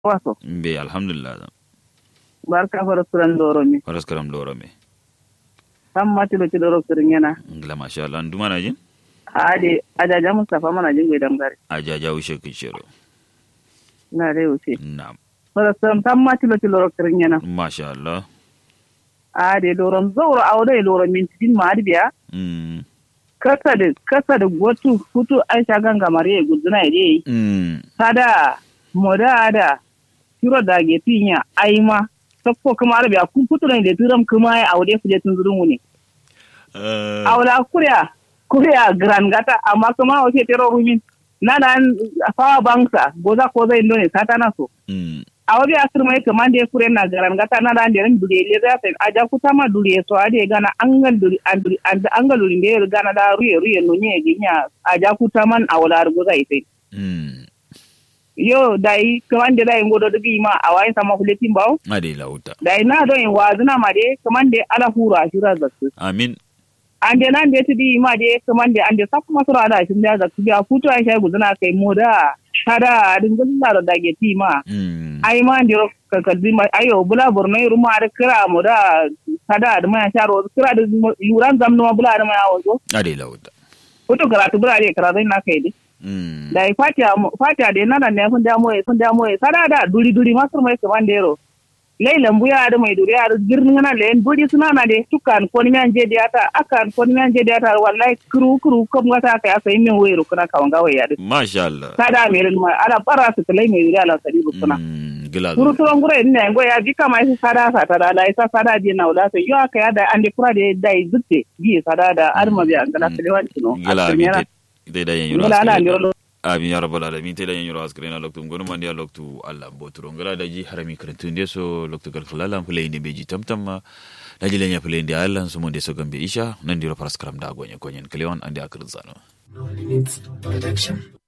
waso be alhamdulillah barka fara suran doro mi faras karam loro me sam matilo ci doro surin yana ngla masha Allah nduma na jin ade ajaja mustafa mana jin gwe dangare ajaja ushe kishero na re wuce na'am fara suran sam matilo ci doro surin yana masha Allah ade doron zauro awde loro min tin ma biya mm kasa da kasa da gotu futu aisha ganga mariye guduna ide mm sada moda da tiro da ge pinya aima sakko kuma arabiya kun futu ne da turam kuma ya awde kuje tun zurun wuni Eh, awla kurya kurya gran gata amma kuma wace tero rumin na nan fawa banksa goza ko zai ndo ne sata na so mm awbi asir mai kamande kure na garan gata na dan deren dure le za ta aja kutama dure so ade gana angal dure anduri and angal dure le gana da ruye ruye no nye ginya aja kutaman awla goza ite mm yo dai kamande dai ngodo dugi ma awai sama kuletin bawo ade lauta dai na do in wazuna ma de kamande ala hura shira zakku amin ande nan de tudi ma de kamande ande sakku masura da shin da zakku ya futu ai shay guduna kai moda kada dingin da da ge ti ma mm ai ma ndiro ka kalbi ma ayo bula borno ru ma da kira mu da kada da ma sharo kira da yuran zamno ma bula da ma yawo ade lauta foto karatu bula de karatu na kai de mm da fatiya fatiya de nana ne kun da moye kun da moye sada da duri duri masur mai kaman dero lei lambu ya da mai duri ya da girnin na le duri suna na de tukan ko ni an je da ta akan ko ni an je da ta wallahi kuru kuru ko ngata ka ya sai min wayro kuna kawan gawa ya da masha Allah sada mai rin ma ala bara su kalai mai duri ala sadi kuna mm gila kuru turon gura ina ngo ya bi kama isa sada sa ta da la isa sada di na wala sai yo aka ya da ande kura de dai zutte bi sada da arma bi an kala selewan kino gila mi te da yen yura ngala ala askere. ndiro amin ya rabbal alamin te da yen yura askare na loktu ngonu mandi ya loktu Allah boturo ngala da ji harami karantu nde so loktu gal khalala play ne beji tamtam ma da ji lenya play ndi Allah so monde so gambe isha nan diro paras karam da gonye konyen klewan ande akrin zano No limits production.